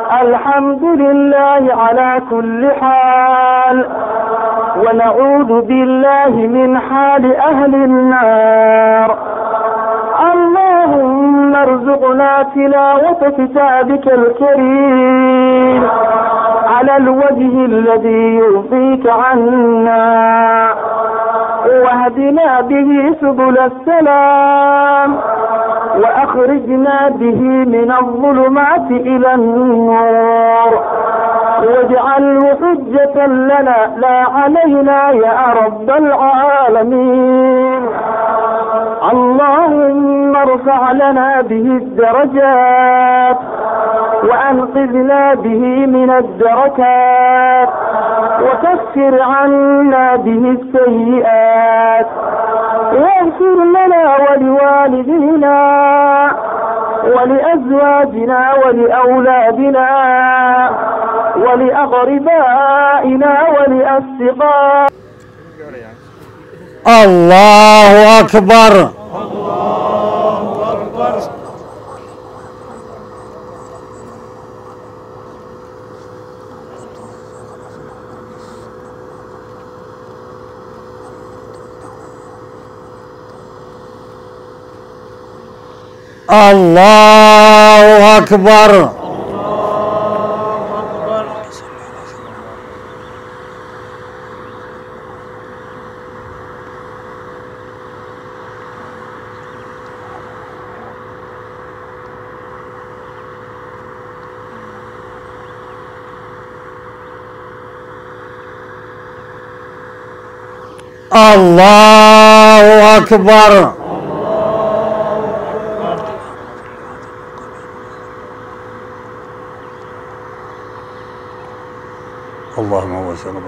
الحمد لله على كل حال ونعوذ بالله من حال أهل النار اللهم ارزقنا تلاوة كتابك الكريم على الوجه الذي يرضيك عنا واهدنا به سبل السلام وأخرجنا به من الظلمات إلى النور واجعله حجة لنا لا علينا يا رب العالمين اللهم ارفع لنا به الدرجات وأنقذنا به من الدركات وكفر عنا به السيئات واغفر لنا ولوالدينا ولأزواجنا ولأولادنا ولأقربائنا ولأصدقائنا الله أكبر الله أكبر الله أكبر اللهم هو سلام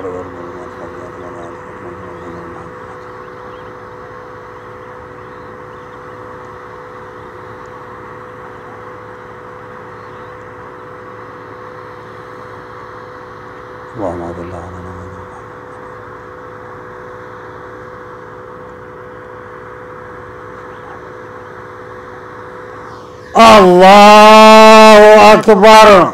اللهم اغفر لنا الله أكبر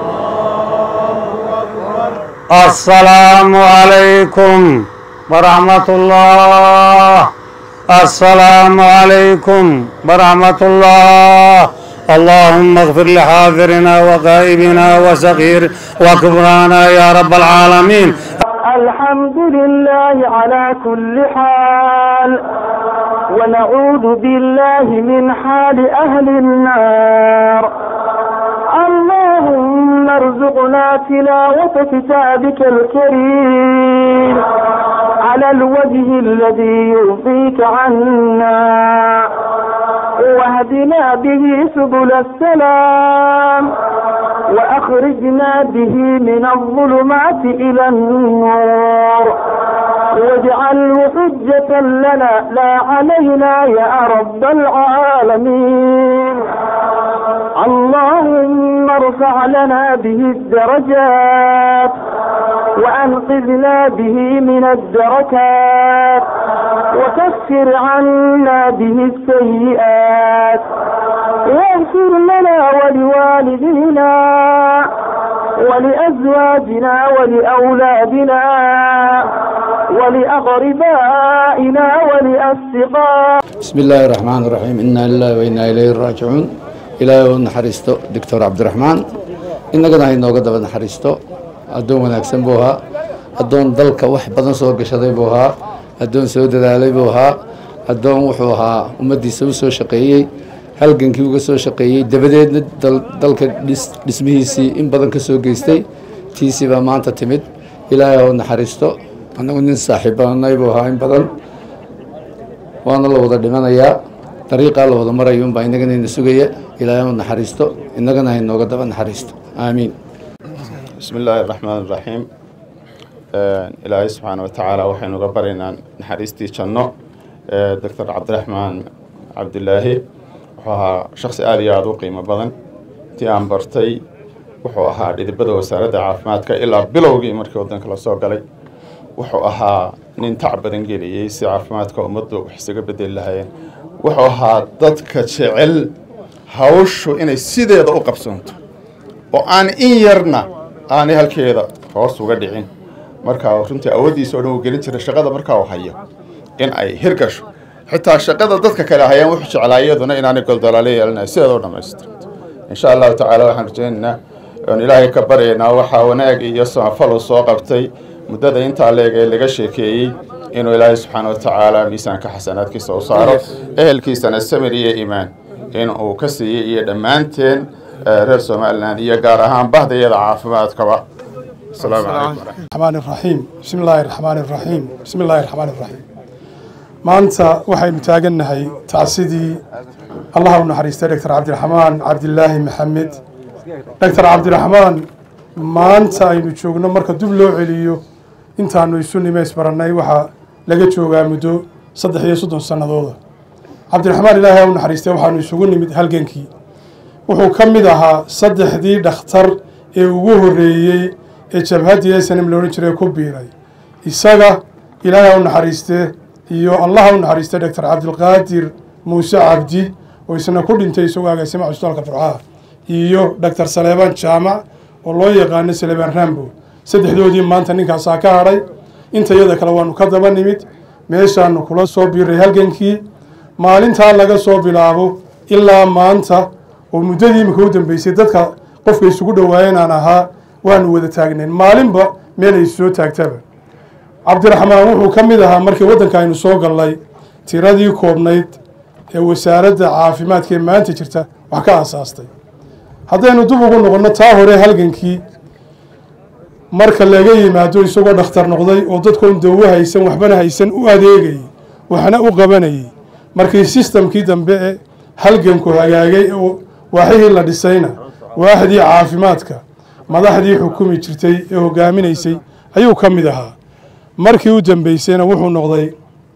السلام عليكم ورحمة الله السلام عليكم ورحمة الله اللهم اغفر لحاضرنا وغائبنا وصغير وكبرانا يا رب العالمين الحمد لله على كل حال ونعوذ بالله من حال أهل النار اللهم ارزقنا تلاوة كتابك الكريم على الوجه الذي يرضيك عنا واهدنا به سبل السلام وأخرجنا به من الظلمات إلى النور واجعله حجة لنا لا علينا يا رب العالمين اللهم ارفع لنا به الدرجات وأنقذنا به من الدركات وكفر عنا به السيئات واغفر لنا ولوالدينا ولأزواجنا ولأولادنا ولأقربائنا ولأصدقائنا بسم الله الرحمن الرحيم إنا لله وإنا إليه راجعون ilaahay u naxariisto doctor cabdiraxmaan innagana haynooga daba naxariisto addoon wanaagsan buu ahaa addoon dalka wax badan soo gashaday buu ahaa addoon soo dadaalay buu ahaa addoon wuxuu ahaa ummaddiisa u soo shaqeeyey halgankii uga soo shaqeeyey dabadeedna dalka dhismihiisii in badan ka soo geystay tiisii baa maanta timid ilaahay oo naxariisto annagu nin saaxiibanay buu ahaa in badan waana la wada dhimanayaa dariiqaa la wada marayo unbaa inagana ina sugaya ilaahay u naxariisto innagana haynooga daba naxariisto aamiin bismi illaahi araxmaan iraxiim ilaahay subxaana wa tacaala waxaynu uga baryaynaa naxariistii janno doctor cabdiraxmaan cabdilaahi wuxuu ahaa shaksi aada iyo aada u qiimo badan intii aan bartay wuxuu ahaa dhidibada wasaaradda caafimaadka ilaa bilowgii markii waddanka la soo galay wuxuu ahaa nin tac badan geliyey si caafimaadka ummaddu wax isaga bedeli lahaayeen wuxuu ahaa dadka jecel hawshu inay sideeda u qabsoonto oo aan in yarna aanay halkeeda hoos uga dhicin markaa runtii awooddiisa oo dhan uu gelin jiray shaqada markaa uu hayo in ay hirgasho xitaa shaqada dadka kale hayaan wuxuu jeclaa iyaduna inaanay goldolaale yeelanayo sideeda u dhammaystirto insha allahu tacaala waxaan rajaynaynaa oon ilaahay ka baryaynaa waxaa wanaag iyo samafal uu soo qabtay muddada intaa leeg ee laga sheekeeyey inuu ilaahay subxaana wa tacaala miisaanka xasanaadkiisa u saaro ehelkiisana samir iyo iimaan in uu ka siiyey iyo dhammaanteen reer somalilan iyo gaar ahaan bahdayada caafimaadkaba asalaamu calaykum الرحمن الرحيم بسم الله الرحمن الرحيم بسم الله الرحمن الرحيم maanta waxaynu taagannahay tacsidii allaha u naxariistay doctor cabdiraxmaan cabdilaahi maxamed doctor cabdiraxmaan maanta aynu joogno marka dib loo celiyo intaanu isu nimeys barannay waxaa laga joogaa muddo saddex iyo soddon sannadooda cabdiraxmaan ilaahay ha u naxariistay waxaanu isugu nimid halgankii wuxuu ka mid ahaa saddexdii dhakhtar ee ugu horreeyey ee jabhaddii snm la odhan jiray ku biiray isaga ilaahay ha u naxariistee iyo allah ha u naxariistay doctor cabdilqaadir muuse cabdi oo isna ku dhintay isagoo agaasima cusbitaalka furcaha iyo doctor saleebaan jaamac oo loo yaqaano saleebaan rambo saddexdoodii maanta ninkaasaa ka hadhay intayada kale waanu ka daba nimid meeshaanu kula soo biiray halgankii maalintaa laga soo bilaabo ilaa maanta oo muddadii imika u dambeysay dadka qofka isugu dhawaayeen aan ahaa waanu wada taagnayn maalinba meel ay soo taagtaba cabdiraxmaan wuxuu ka mid ahaa markii waddanka aynu soo gallay tiradii koobnayd ee wasaaradda caafimaadka ee maanta jirta wax ka aasaastay haddaynu dib ugu noqonno taa hore halgankii marka laga yimaado isagoo dhakhtar noqday oo dadkoon dawo haysan waxbana haysan u adeegayay waxna u qabanayay markii sistamkii dambe ee halganku hagaagay oo waaxihii la dhisayna waaxdii caafimaadka madaxdii xukumi jirtay ee hogaaminaysay ayuu ka mid ahaa markii u dambeysayna wuxuu noqday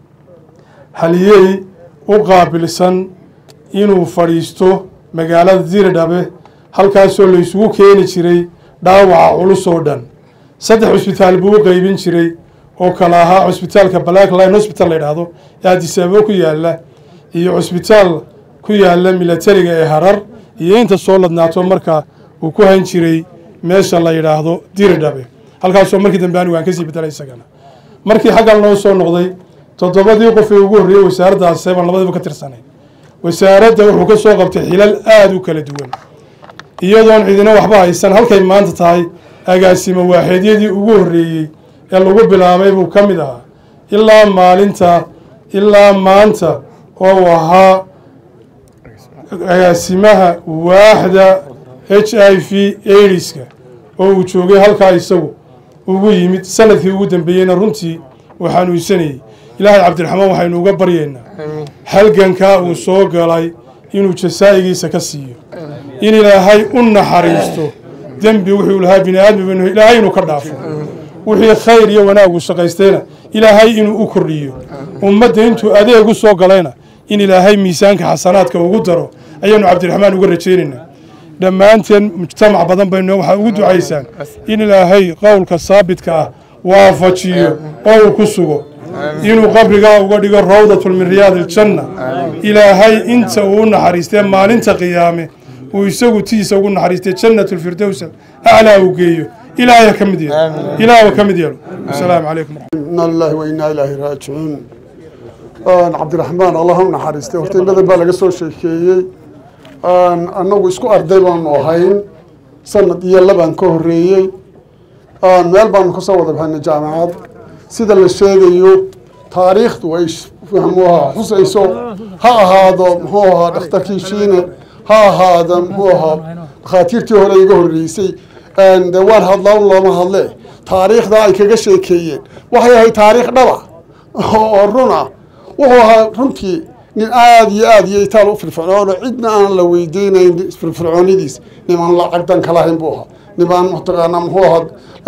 haliyey u qaabilsan inuu fadhiisto magaalada diridhabe halkaasoo la isugu keeni jiray dhaawaca culus oo dhan saddex cusbitaal buu u qeybin jiray oo kala ahaa cusbitaalka black line hospital la yidhaahdo ee addisababo ku yaala iyo cusbitaal ku yaala milatariga ee harar iyo inta soo ladnaato marka uu ku hayn jiray meesha la yidhaahdo diridhabe halkaasoo markii dambe anigu aan kasii bedelay isagana markii xaggan loo soo noqday toddobadii qof ee ugu horreeyey wasaaraddaas seban labadiiba ka tirsanay wasaaradda wuxuu ka soo qabtay xilal aada u kala duwan iyadoon cidina waxba haysan halkay maanta tahay agaasimo waaxeedyadii ugu horreeyey ee lagu bilaabay buu ka mid ahaa ilaa maalinta ilaa maanta oo uu ahaa agaasimaha waaxda h i v aidiska oo uu joogay halkaa isagu ugu yimid sanadkii ugu dambeeyeyna runtii uu xanuunsanayey ilaahay cabdiraxmaan waxaynu uga baryaynaa halgankaa uu soo galay inuu jasaa'igiisa ka siiyo in ilaahay u naxariisto dembi wuxuu lahaa bini aadmi ilaahay inuu ka dhaafo wixii khayr iyo wanaag uu shaqaystayna ilaahay inuu u kordhiyo ummadda intuu adeeg u soo galayna in ilaahay miisaanka xasanaadka ugu daro ayaanu cabdiraxmaan uga rajaynaynaa dhammaanteen mujtamac badan baynu waxaa ugu ducaysaan in ilaahay qowlka saabitka ah waafajiyo oo uu ku sugo inuu qabrigaa uga dhigo rawdatun min riyaadi iljanna ilaahay inta uu u naxariistee maalinta qiyaame uu isagu tiisa ugu naxariistay jannat lfirdowsa aclaa uu geeyo ilaahay ka mid yeelo ilaah ka mid yeelo asalaamu calaykum ina lilahi wa inaa ilaahi raajicuun cabdiraxmaan allah u naxariistay horta in badan baa laga soo sheekeeyey annagu isku arday baanu ahayn sanad iyo labaan ka horreeyey meel baanu kasoo wada baxaynay jaamacad sida la sheegayo taariikhdu ay muxuu ahaa xusayso ha ahaado muxuu ahaa dhakhtarkii shiine ha ahaado muxuu ahaa dhakhaatiirtii hore iga horreysay de waan hadlaa un looma hadle taariikhda ay kaga sheekeeyeen waxay ahayd taariikh dhaba oo run ah wuxuu ahaa runtii nin aada iyo aada iyo itaal u firfircoono cidna aan la weydiinayn firfircoonidiis nimaan lacag dan ka lahayn buu ahaa nimaan mataqaanaa muxuu ahaa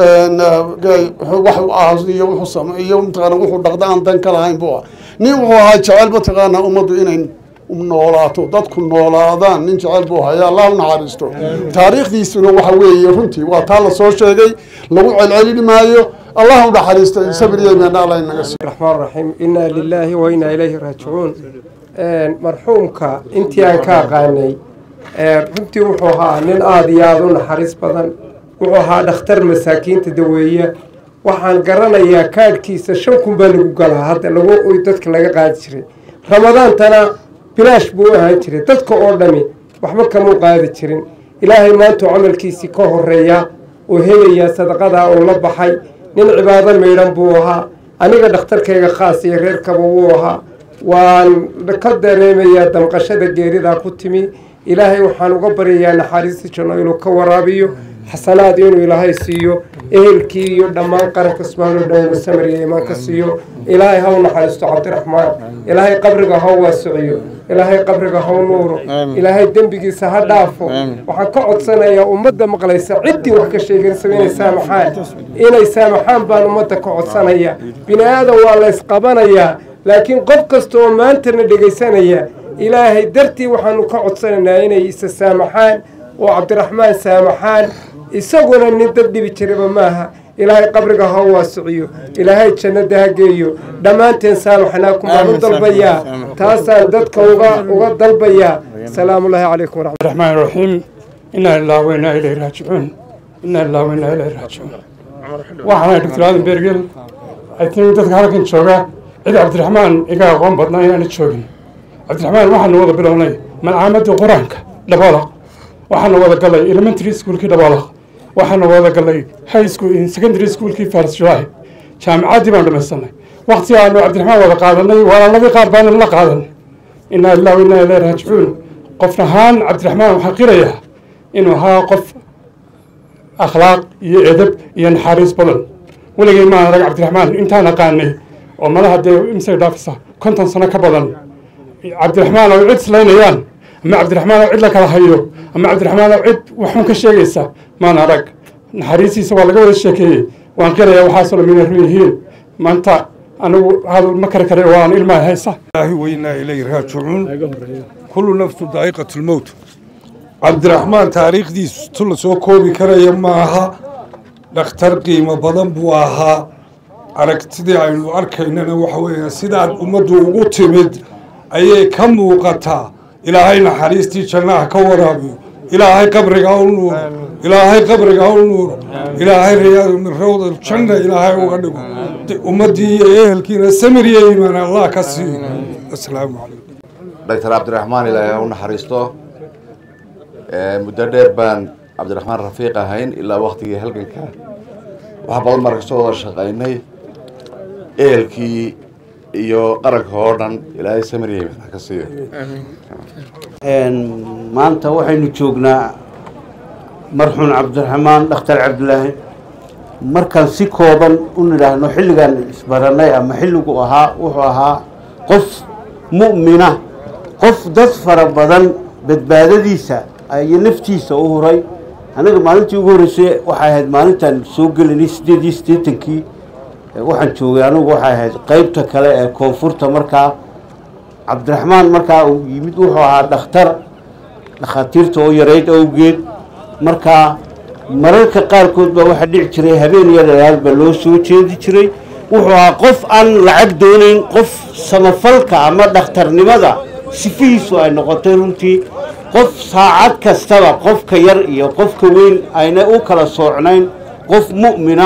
wax u aasiyo wuxuu sameeyo mataqaana wuxuu dhaqda aan dan ka lahayn buu ahaa nin wuxuu ahaa jecel mataqaanaa ummaddu inay noolaato dadku noolaadaan nin jecel buu haya allah u naxariisto taariikhdiisuna waxa weeye runtii waa taa la soo sheegay lagu celcelin maayo allah u naxariisto sabir iyo imaan allah inaga siiyo الرحمن الرحيم إنا لله وإنا إليه راجعون مرحومك intii aan ka aqaanay runtii wuxuu ahaa nin aada iyo aada u naxariis badan wuxuu ahaa dhakhtar masaakiinta daweeya waxaan garanayaa kaadhkiisa shan kun baa lagu galaa hadda lagu dadka laga qaadi jiray ramadaantana bilaash buu u ahaan jiray dadka oo dhami waxba kamuu qaadi jirin ilaahay maantuu camalkiisii ka horeeya oo helayaa sadaqadaa uu la baxay nin cibaado maydhan buu ahaa aniga dhakhtarkayga khaas iyo reerkaba wuu ahaa waan ka dareemayaa damqashada geeridaa ku timi ilaahay waxaan uga baryayaa naxariistii janno inuu ka waraabiyo xasanaad inuu ilaahay siiyo ehelkii iyo dhammaan qaranka subxaanau dhan inuu samar iyo imaan ka siiyo ilaahay ha u naxariisto cabdiraxmaan ilaahay qabriga ha u waasiciyo ilaahay qabriga ha u nuuro ilaahay dembigiisa ha dhaafo waxaan ka codsanayaa ummadda maqlaysa ciddii wax ka sheegaysaba inay saamaxaan inay saamaxaan baan ummadda ka codsanaya bini aadan waa la ysqabanayaa laakiin qof kasta oo maantana dhegaysanaya ilaahay dartii waxaanu ka codsanaynaa inay isa saamaxaan oo cabdiraxmaan saamaxaan isaguna nin dad dhibi jiraba maaha ilaahay qabriga ha u waasiciyo ilaahay jannada ha geeyo dhammaanteen saamaxnaakum baan u dalbayaa taasaan dadka uga uga dalbayaa salaamullaahi calaykum waraxmat الرحمن الرحيم إنا لله وإنا إليه راجعون إنا لله وإنا إليه راجعون waxaan dr aadan bergel i think dadka halkan jooga cid cabdiraxmaan iga aqoon badnaa inaana joogin cabdiraxmaan waxaanu wada bilownay malcaamadii qur-aanka dhabalaq waxaanu wada galay elementary schoolkii dhabalaq waxaanu wada galay high school secondary schoolkii faris july jaamicaddii baan dhamaysanay waqti aanu cabdiraxmaan wada qaadanay walaaladii qaar baanan la qaadan inaa lilah wa inaa ilaahi raajicuun qof ahaan cabdiraxmaan waxaa qirayaa inuu ahaa qof akhlaaq iyo edab iyo naxariis badan weligay maan arag cabdiraxmaan intaan aqaanay oo malaha dee imsay dhaafisa konton sano ka badan cabdiraxmaan oo cid islaynayaan ama cabdiraxmaan oo cid la kala hayo ama cabdiraxmaan oo cid waxun ka sheegaysa maan arag naxariistiisa waa laga wada sheekeeyey waan qirayaa waxaasoo dhan inay run yihiin maanta anigu hadal ma kari kare waan ilmaha haysa الله وإنا إليه راجعون كل نفس ذائقة الموت عبد الرحمن تاريخ دي تل سو كوبي كريا معها dhakhtar qiimo badan buu ahaa aragtidii aynu arkaynana waxa weeye sidaad ummaddu ugu timid ayay ka muuqataa ilaahay naxariistii jannaha ka waraabiyo ilaahay qabriga ha u nuuro ilaahay qabriga ha u nuuro ilaahay riyaadu min rawda janna ilaahay uga dhigo ummaddii iyo ehelkiina samir iyo iimaan allah ka siiyo asalaamu calaykum doctor cabdiraxmaan ilaahay ha u naxariisto muddo dheer baan cabdiraxmaan rafiiq ahayn ilaa waktigii halganka wax badan baan kasoo wada shaqaynay ehelkii iyo qaranka oo dhan ilaahay samiriye ha ka siiyo maanta waxaynu joognaa marxuun cabdiraxmaan dhakhtar cabdilaahi markaan si kooban u nidhaahno xilligaan isbaranay ama xilligu ahaa wuxuu ahaa qof mu'mina qof dad fara badan badbaadadiisa iyo naftiisa u huray anaga maalintii ugu horreysay waxay ahayd maalintaan soo gelinay siddeed iyo siddeetankii waxaan joogay anigu waxay ahayd qeybta kale ee koonfurta markaa cabdiraxmaan markaa uu yimid wuxuu ahaa dhakhtar dhakhaatiirta oo yarayd awgeed markaa mararka qaarkood baa waxaa dhici jiray habeen iyo dhalaal baa loo soo jeedi jiray wuxuu ahaa qof aan lacag doonayn qof samafalka ama dhakhtarnimada sifihiisu ay noqotay runtii qof saacad kastaba qofka yar iyo qofka weyn ayna u kala soocnayn qof mu'mina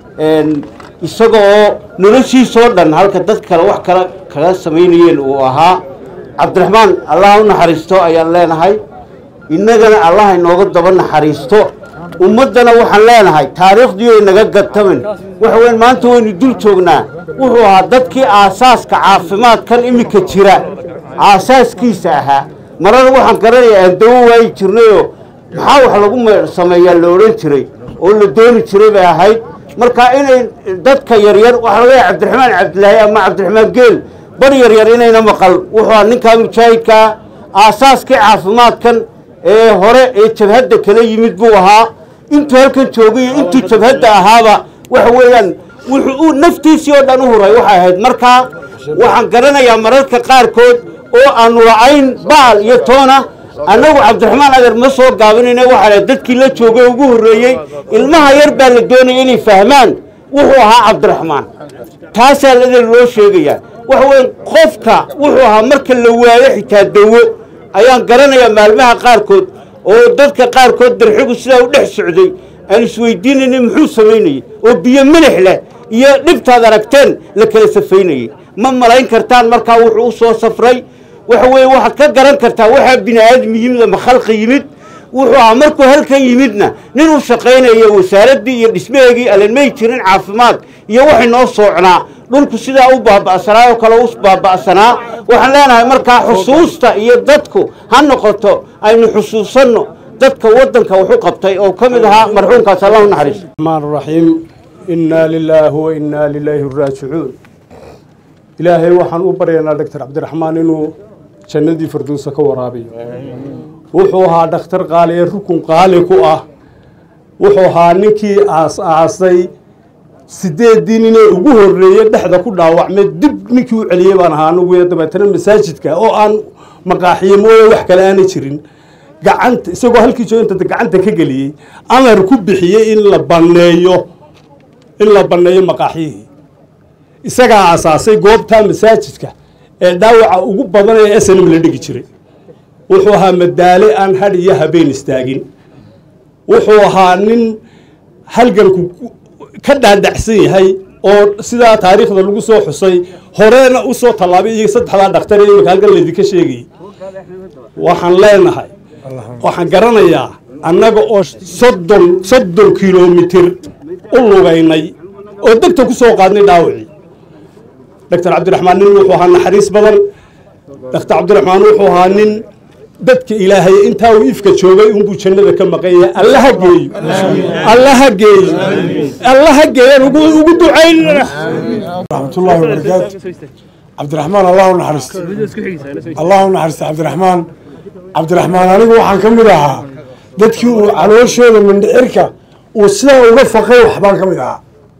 isaga oo noloshiisoo dhan halka dad kale wax kala kaga samaynayeen uu ahaa cabdiraxmaan allah u naxariisto ayaan leenahay innagana allah inooga daba naxariisto ummaddana waxaan leenahay taariikhdii ay naga gatamin waxa weyn maanta waynu dul joognaa wuxuu ahaa dadkii aasaaska caafimaadkan iminka jira aasaaskiisa ahaa marada waxaan garanayaa aan dawo waayi jirnayoo maxaa wax lagu sameeyaa la odhan jiray oo la dooni jiray bay ahayd marka inay dadka yaryar waxaa laga yahay cabdiraxmaan cabdilaahi ama cabdiraxmaan geel bar yaryar inayna maqal wuxuu ahaa ninkaa mujaahidkaa aasaaskii caafimaadkan ee hore ee jabhadda kala yimid buu ahaa intuu halkan joogay iyo intuu jabhadda ahaaba waxa weeyaan wuxuu uu naftiisii oo dhan u huray waxay ahayd markaa waxaan garanayaa mararka qaarkood oo aanu la-ayn baal iyo toona annagu cabdiraxmaan adeer ma soo gaabinayna waxaa dadkii la joogay ugu horreeyey ilmaha yar baa la doonaya inay fahmaan wuxuu ahaa cabdiraxmaan taasaa ladeer loo sheegayaa waxa weeye qofka wuxuu ahaa marka la waayo xitaa dawo ayaan garanayaa maalmaha qaarkood oo dadka qaarkood darxigu sidaa u dhex socday aan isweydiinayna muxuu samaynayey oo biyo milix leh iyo dhibtaad aragteen la kala safaynayey ma malayn kartaan markaa wuxuu u soo safray waxa weeye waxaad ka garan kartaa waxaa bini aadmi yimid ama khalqi yimid wuxuu ahaa markuu halkan yimidna nin u shaqaynaya wasaaraddii iyo dhismaheegii allan may jirin caafimaad iyo waxay noo soocnaa dhulku sidaa u baaba'sanaa oo kale u baaba'sanaa waxaan leenahay markaa xusuusta iyo dadku ha noqoto aynu xusuusanno dadka waddanka wuxu qabtay oo ka mid ahaa marxuumkaas allahu naxariiso الرحمن الرحيم إنا لله وإنا إليه راجعون إلهي وحن أبرينا دكتور عبد الرحمن إنه جندي فردوس كورابي وحوها دكتور قالي ركن قالي كوه وحوها نكي آس آسي sideedii inay ugu horreeyey dhexda ku dhaawacmay dib ninkii u celiyey baan ahaa anugu dabeetana masaajidka oo aan maqaaxiye mooye wax kale aanay jirin gacanta isagoo halkii jooginta gacanta ka geliyey amar ku bixiyey in la banneeyo in la banneeyo maqaaxyihii isagaa asaasay goobtaa masaajidka ee dhaawaca ugu badan ee snm la dhigi jiray wuxuu ahaa madaale aan hadh iyo habeen istaagin wuxuu ahaa nin halganku ka dhaadhacsan yahay oo sidaa taariikhda lagu soo xusay horeena u soo tallaabay iyo saddexdaa dhakhtar ee imika halkan laydinka sheegayay waxaan leenahay waxaan garanayaa annaga oo soddon soddon kilomitir u lugaynay oo degta ku soo qaadnay dhaawacii doctor cabdiraxmaan nin wuxuu ahaa naxariis badan doctor cabdiraxmaan wuxuu ahaa nin dadka ilaahay intaa uu ifka joogay unbuu jannada ka maqan yahay allaha geeyo allaha geeyo allaha geeyan ugu ugu ducaynana رحمة الله وبركاته عبد الرحمن الله نحرست الله نحرست عبد الرحمن عبد الرحمن anigu waxaan ka mid ahaa dadkii uu calooshooda mindhicirka uu sidaa uga faqay waxbaan ka mid ahaa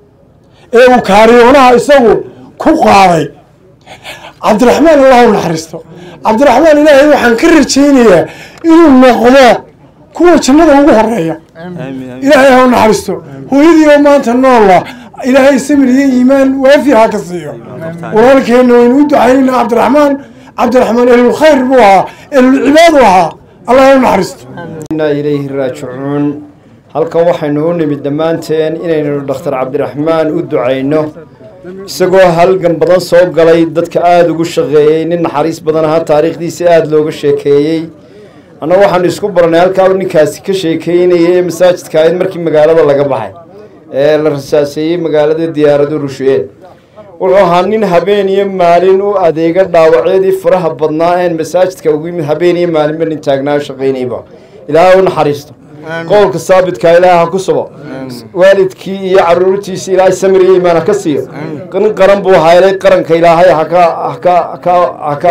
ee uu kaariyoonaha isagu ku qaaday cabdiraxmaan allahu naxariisto cabdiraxmaan ilaahay waxaan ka rajaynayaa inuu noqdo kuwa jannada ugu horeeya ilaahay ha u naxariisto hooyadii oo maanta noola ilaahay samir iyo iimaan waafi ha ka siiyo walaalkeenna waynu u ducaynayna cabdiraxmaan cabdiraxmaan ehlulkhayr buu ahaa ehlulcibaad u ahaa allah ha u naxariisto inaa ilayhi raajicuun halkan waxaynu u nimid dhammaanteen inaynu dhakhtar cabdiraxmaan u ducayno isagoo halgan badan soo galay dadka aada ugu shaqeeyey nin naxariis badan ahaa taariikhdiisa aada looga sheekeeyey annaga waxaanu isku baranay halkaa uu ninkaasi ka sheekeynayay ee masaajidka ahayd markii magaalada laga baxay ee la rasaaseeyey magaalada diyaaradu rusheed wuxuu ahaa nin habeen iyo maalin u adeega dhaawacyadii faraha badnaa een masaajidka ugu yimid habeen iyo maalinba nin taagnaa shaqaynayba ilaahay u naxariisto qowlka saabitkaa ilaahay ha ku subo waalidkii iyo caruurtiisa ilaahay samir iyo iimaan ha ka siiyo nin qaran buu haylay qaranka ilaahay haka haka haka haka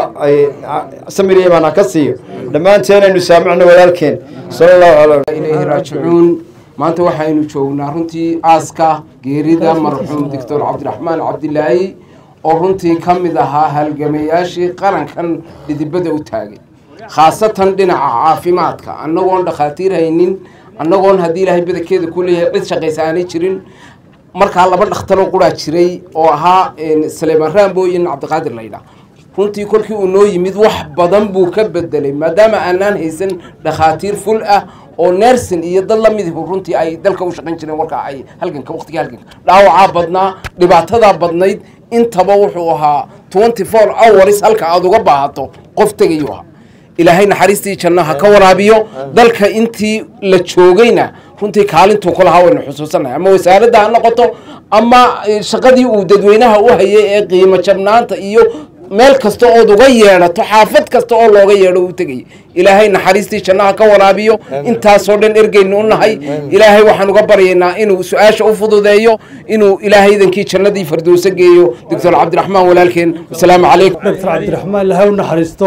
samir iyo iimaan ha ka siiyo dhammaanteen aynu saamicno walaalkeen sala allahu calaa ilayhi raajicuun maanta waxaynu joognaa runtii aaska geerida marxuum doctor cabdiraxmaan cabdilaahi oo runtii ka mid ahaa halgamayaashii qarankan dhidibada u taagay khaasatan dhinaca caafimaadka annagoon dhakhaatiir haynin annagoon haddii ilaahay badankeeda ku leeyahay cid shaqaysa aanay jirin markaa laba dhakhtaroo quraa jiray oo ahaa saleemaan raambo iyo cabdiqaadir laydhaa runtii kolkii uu noo yimid wax badan buu ka bedelay maadaama aanaan haysan dhakhaatiir ful ah oo nersin iyo dad lamidihu runtii ay dalka u shaqayn jireen warkaa ay halganka waqtigii halganka dhaawacaa badnaa dhibaatadaa badnayd intaba wuxuu ahaa twenty four hours halka aada uga baahato qof tegayuu ahaa ilaahay naxariistii janno ha ka waraabiyo dalka intii la joogayna runtii kaalintuu ku lahaa waynu xusuusanahay ama wasaaradda ha noqoto ama shaqadii uu dadweynaha u hayay ee qiimo jabnaanta iyo meel kasta ood uga yeedhato xaafad kasta oo looga yeedho u tegayay ilaahay naxariistii jannaha ka waraabiyo intaasoo dhan ergeynu u nahay ilaahay waxaan uga baryaynaa inuu su-aasha u fududeeyo inuu ilaahay idankii jannadii fardowso geeyo doctor cabdiraxmaan walaalkeen wasalaamu calaykum doctor cabdiraxmaan laha u naxariisto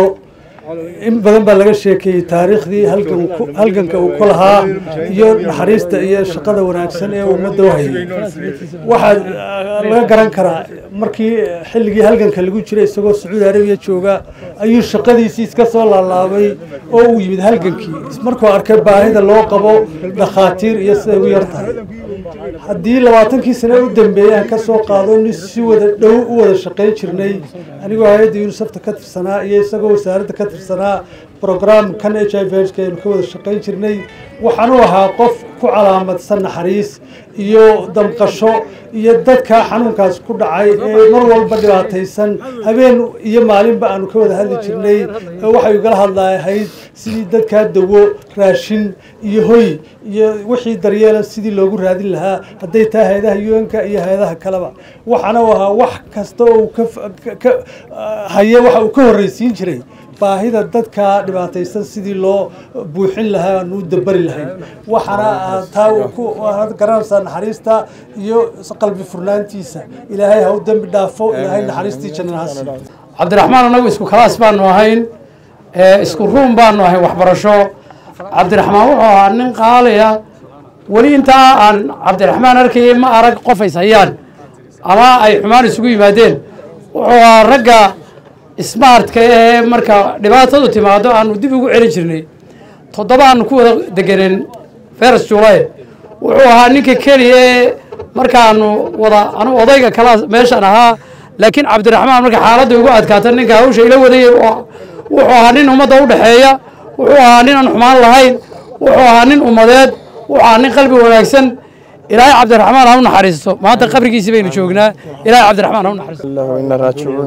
in badan baa laga sheekeeyey taariikhdii halganka uu ku lahaa iyo naxariista iyo shaqada wanaagsan ee ummadda u hayay waxaa laga garan karaa markii xilligii halganka lagu jiray isagoo sacuudi arabiya jooga ayuu shaqadiisii iska soo laalaabay oo uu yimid halgankii markuu arkay baahida loo qabo dhakhaatiir iyo siday u yar tahay haddii labaatankii sane u dambeeyey aan ka soo qaado nin si wada dhow u wada shaqayn jirnay anigoo hay-adda yunisafta ka tirsanaa iyo isagoo wasaaradda ka tirsanaa brograamkan h i v h aynu ka wada shaqayn jirnay waxaanu ahaa qof ku calaamadsan naxariis iyo damqasho iyo dadka xanuunkaas ku dhacay ee mar walba dhibaataysan habeen iyo maalinba aanu ka wada hadli jirnay waxay igala hadlahayd sidii dadkaa dawo raashin iyo hoy iyo wixii daryeela sidii loogu raadin lahaa hadday tahay hay-adaha un-ka iyo hay-adaha kaleba waxaana u ahaa wax kasta oo uu ka haya waxa uu ka horreysiin jiray baahida dadka dhibaataysan sidii loo buuxin lahaa aanu u dabari lahayn waxaana taa garanaysaa naxariista iyo qalbi furnaantiisa ilaahay ha u dembi dhaafo ilaahay naxariistii jannadahaasi cabdiraxmaan anagu isku kalaas baanu ahayn isku ruum baanu ahayn waxbarasho cabdiraxmaan wuxuu ahaa nin qaaliya weli intaa aan cabdiraxmaan arkayay ma arag qof ays hayaan ama ay xumaan isugu yimaadeen wuxuu ahaa ragga smartka ee marka dhibaatadu timaado aanu dib ugu celin jirnay toddoba aanu ku wada degeneen fers julay wuxuu ahaa ninka keliya ee markaanu wada anu odayga kala meeshaan ahaa laakiin cabdiraxmaan marka xaaladda ugu adkaata ninka hawsha ila wadayay wuxuu ahaa nin ummadda u dhexeeya wuxuu ahaa nin aan xumaan lahayn wuxuu ahaa nin ummadeed wuxuu ahaa nin qalbi wanaagsan ilaahay cabdiraxmaan ha u naxariisto maanta qabrigiisii baynu joognaa ilaahay cabdiraxmaan ha u naxariisto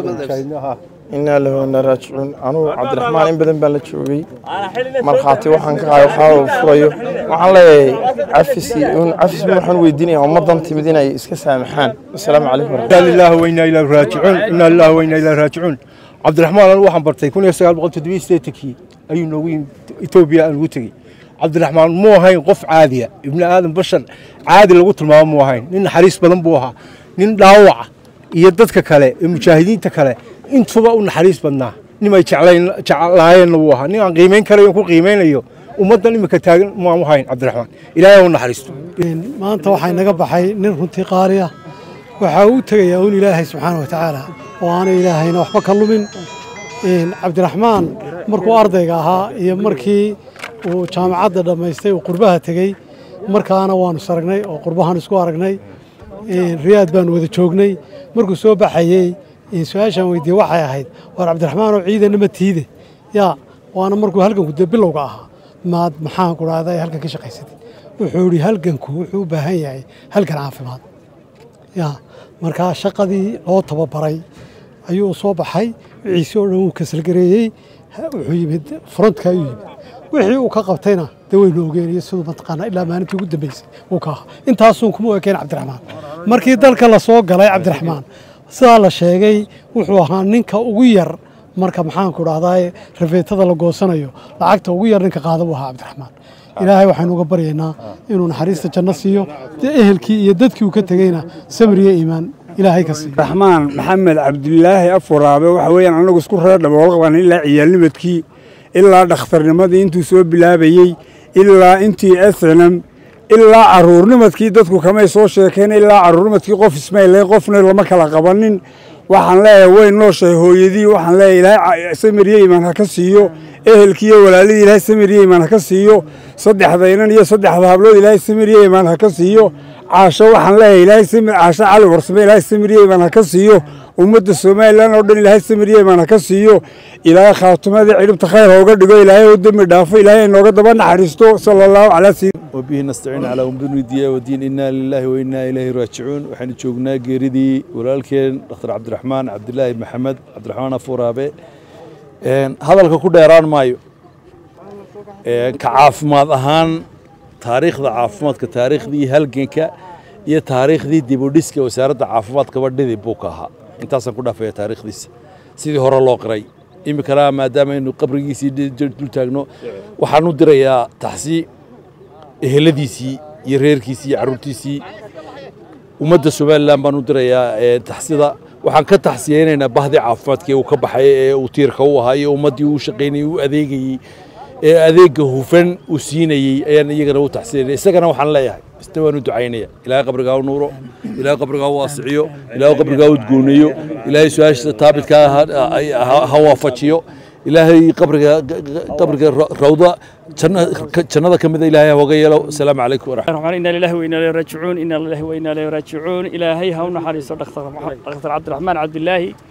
inaa lahu inaa raajicuun anugu cabdiraxmaan in badan baan la joogay markhaati waxaan ka qaay waxaa uu furayo waxaan leeyahay cafisi un cafis waxaan weydiinaya ummadan timid inay iska saamaxaan asalaamu calaykum inaa lillahi wa inaa ilaahi raajicuun inaa lillahi wa inaa ilaahi raajicuun cabdiraxmaan anigu waxaan bartay kun iyo sagaal boqol toddobiyo siddeetankii ayuu noogu yimid etoobiya aan ugu tegey cabdiraxmaan muu ahayn qof caadiya ibni aadan bashar caadi lagu tilmaamo muu ahayn nin naxariis badan buu ahaa nin dhaawaca iyo dadka kale ee mujaahidiinta kale intuba u naxariis badnaa nin ay jeclaayeenna wuu ahaa nin aan qiimayn karayo ku qiimaynayo ummaddan iminka taagan maan u hayn cabdiraxmaan ilaahay u naxariisto maanta waxaa inaga baxay nin runtii qaali ah waxaa uu tegayaa un ilaahay subxaana wa tacaala oo aanay ilaahayna waxba ka lumin cabdiraxmaan markuu ardayga ahaa iyo markii uu jaamacadda dhammaystay uu qurbaha tegey markaana waanu saragnay oo qurbahaan isku aragnay riyaad baanu wada joognay markuu soo baxayey su-aashaan weydiiyey waxay ahayd waar cabdiraxmaanoo ciidana ma tiide yaa waana markuu halganku dee bilowga ahaa maad maxaan ku dhahday halgan ka shaqaysatay wuxuu yidhi halganku wuxuu u baahan yahay halgan caafimaad yaa markaa shaqadii loo tababaray ayuu soo baxay wiciisi oo dhan wuu kasalgareeyey wuxuu yimid frontka ayuu yimid wixii uu ka qabtayna dee waynu ogeenayo siduu mataqaanaa ilaa maalintii ugu dambeysay uu ka ahaa intaasuun kuma ekeen cabdiraxmaan markii dalka la soo galay cabdiraxmaan sidaa la sheegay wuxuu ahaa ninka ugu yar marka maxaanku dhahdaa rafeetada la goosanayo lacagta ugu yar ninka qaada buu ahaa cabdiraxmaan ilaahay waxaynu uga baryaynaa inuu naxariista janno siiyo dee ehelkii iyo dadkii uu ka tegeyna samriyo iimaan ilaahay ka siiyo raxmaan maxamed cabdilaahi afuraabe waxa weeyaan anagu isku reer dhabool qaban ilaa ciyaalnimadkii ilaa dhakhtarnimadii intuu soo bilaabayey ilaa intii snm ilaa caruurnimadkii dadku kamay soo sheekeen ilaa caruurnimadkii qof ismayle qofna lama kala qabanin waxaan leeyahay way nooshahay hooyadii waxaan leeyahay ilaahay samiriye imaan ha ka siiyo ehelkiiyo walaaladii ilaahay samiriye imaan ha ka siiyo saddexda inan iyo saddexda hablood ilaahay samiriye imaan ha ka siiyo caasho waxaan leeyahay ilaahay samir caasho cali warsame ilaahay samiriye imaan ha ka siiyo ummadda somalilan oo dhan ilaahay samiriye imaan ha ka siiyo ilaahay khaatumada cidhibta khayr hooga dhigo ilaahay oo dembi dhaafo ilaahay nooga daba naxariisto sala allahu calaa sayid وبه نستعين على أمور الدنيا والدين إنا لله وإنا إليه راجعون وحين جوجنا جيردي ولكن دكتور عبد الرحمن عبد الله محمد عبد الرحمن فورابي هذا الكو ديران مايو كعافماد أهان تاريخ ذا عافماد كتاريخ ذي هلجنك iyo taariikhdii dib u dhiska wasaaradda caafimaadka badhidii buu ka ahaa intaasaan ku dhaafaya taariikhdiisa sidii hore loo qiray iminkana maadaama aynu qabrigiisii dul taagno waxaan u dirayaa taxsii eheladiisii iyo reerkiisii iyo carruurtiisii ummadda somalilan baan u dirayaa taxsida waxaan ka taxsiyeynaynaa bahdii caafimaadkii uu ka baxay ee uu tiirka u ahaa iyo ummaddii uu shaqaynayey uu adeegayey ee adeegga hufan uu siinayey ayaan iyagana u taxsiyanaya isagana waxaan leeyahay ista waan u ducaynaya ilaahay qabrigaa u nuuro ilaahay qabrigaa u waasiciyo ilaahay qabrigaa u udgooneeyo ilaahay su-aashiisa taabitkaa ha waafajiyo ilaahay qabriga qabriga rawda jannada ka mida ilaahay hooga yeelo asalaamu calaykum waraxmat inna lillahi wa inna ilayhi raajicuun inna lillahi wa inna ilayhi raajicuun ilaahay ha u naxariiso dhakhtar dhakhtar cabdiraxmaan cabdilaahi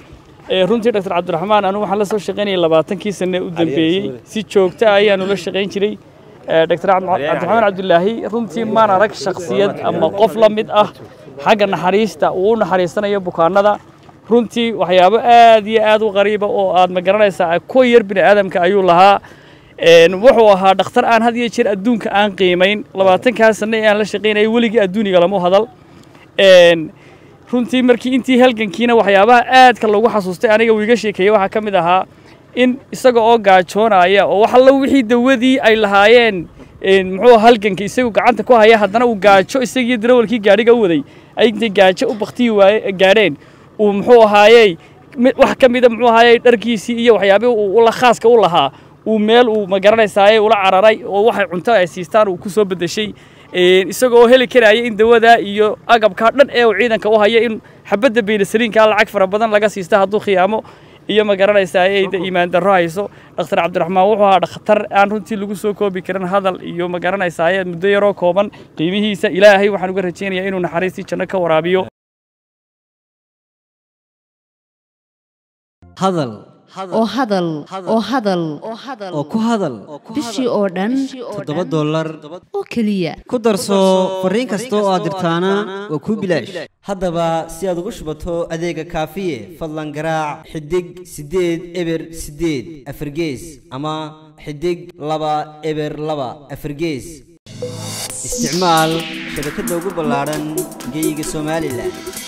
runtii dr cabdiraxmaan anu waxaan la soo shaqaynayay labaatankii sane u dambeeyey si joogto ah ayaanu la shaqayn jiray dr cabdiraxmaan cabdulaahi runtii maan arag shaksiyad ama qof la mid ah xagga naxariista uu u naxariisanayo bukaanada runtii waxyaabo aad iyo aad u qariiba oo aad ma garanaysaa ku yar bini aadamka ayuu lahaa wuxuu ahaa dhakhtar aan had iyo jeer adduunka aan qiimayn labaatankaa sane ee aan la shaqaynayay weligii adduuniga lama hadal runtii markii intii halgankiina waxyaabaha aadka lagu xasuustay aniga uu iga sheekeeyey waxaa ka mid ahaa in isaga oo gaajoonaya oo wax alla wixii dawadii ay lahaayeen muxuu halganka isagu gacanta ku haya haddana uu gaajo isagii darawalkii gaadhiga u waday ay intay gaajo u baktiyi waaye gaadheen uu muxuu ahaayey wax ka mida muxuu ahaayey dharkiisii iyo waxyaabihii uu ula khaaska u lahaa uu meel uu ma garanaysaaye ula cararay oo waxay cunto ay siistaan uu ku soo beddeshay isagoo oo heli karaya in dawada iyo agabkaa dhan ee uu ciidanka u haya in xabadda beynasaliinkaa lacag fara badan laga siista hadduu khiyaamo iyo ma garanaysaa ayda iimaan darro hayso dhakhtar cabdiraxmaan wuxuu ahaa dhakhtar aan runtii lagu soo koobi karin hadal iyo ma garanaysaa muddo yaroo kooban qiimihiisa ilaahay waxaan uga rajaynayaa inuu naxariistii janno ka waraabiyo hadal oo hadal oo hadal oo ku hadal bishii oo dhan toddoba dollar oo keliya ku darso fariin kasta oo aad dirtaana waa kuu bilaash haddaba si aad ugu shubato adeega kaafiye fadlan garaac xidig siddeed eber siddeed afargees ama xidig laba eber laba afargees isticmaal shabakadda ugu ballaadhan geyga somalilan